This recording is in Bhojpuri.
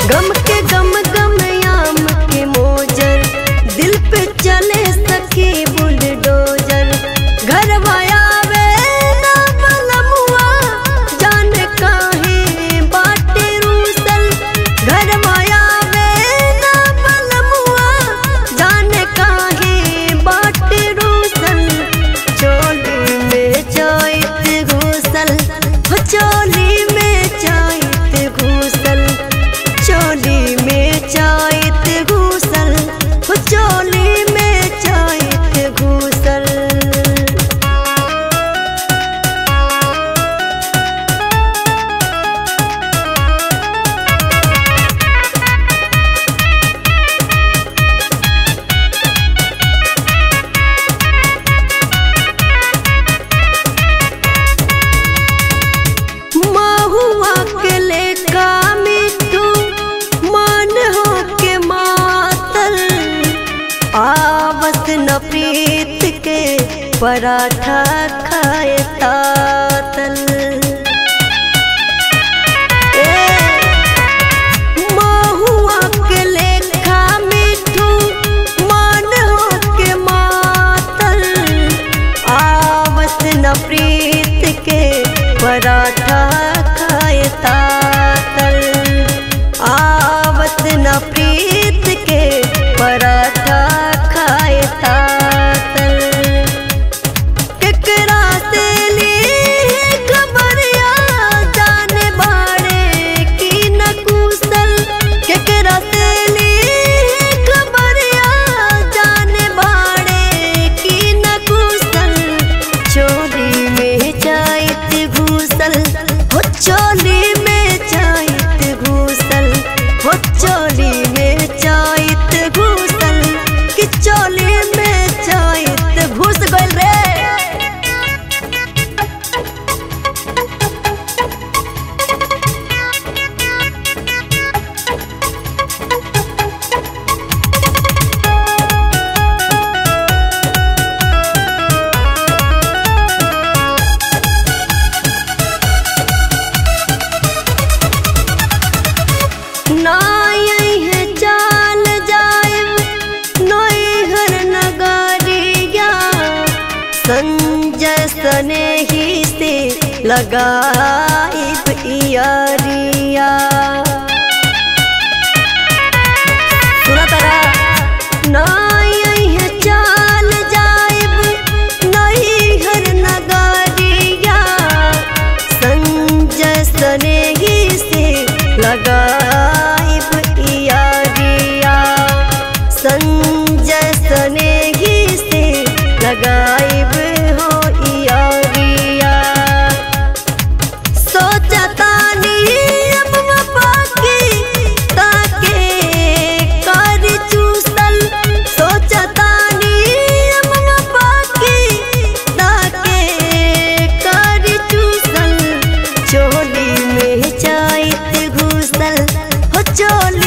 गम के गम गम याम के मोजर दिल पे चले सके बुलडोजर घर आवे ना बलमुआ जान काहे बाटे रूसल घर आवे ना बलमुआ जान काहे बाटे रूसल चोली में चायत घुसल हो चोली में चायत घुसल चोली में चायत घुसल हो चोली में चायत घुसल महुआ के लेका मिठू मान हो के मातल आवत न प्रीत के पराठा खाए तातल ए, महुआ के लेखा मिठू मान हो के मातल आवत न प्रीत के पराठा खाए तातल आवत न प्रीत के पराठा खाए तातल केकरा से ली खबरिया जाने बाड़े की न कुशल केकरा से ली खबरिया जाने बाड़े की न कुशल चोली में जाइत घुसल हो चोली में जाइत घुसल हो चोली में जाइत घुसल कि चोली में जाइत घुस गइल रे नाई है चाल जाएब नैहर नगरिया संजय सने ही से लगाइब इयरिया सुना तारा नाई है चाल जाएब नैहर नगरिया संजय सने ही से लगाइब इयरिया संजय सने ही से लगाइब हो इयरिया सोचतानी अब वफा की ताके कर चूसल सोचतानी अब वफा की ताके कर चूसल चोली में जाइत घुसल हो चोली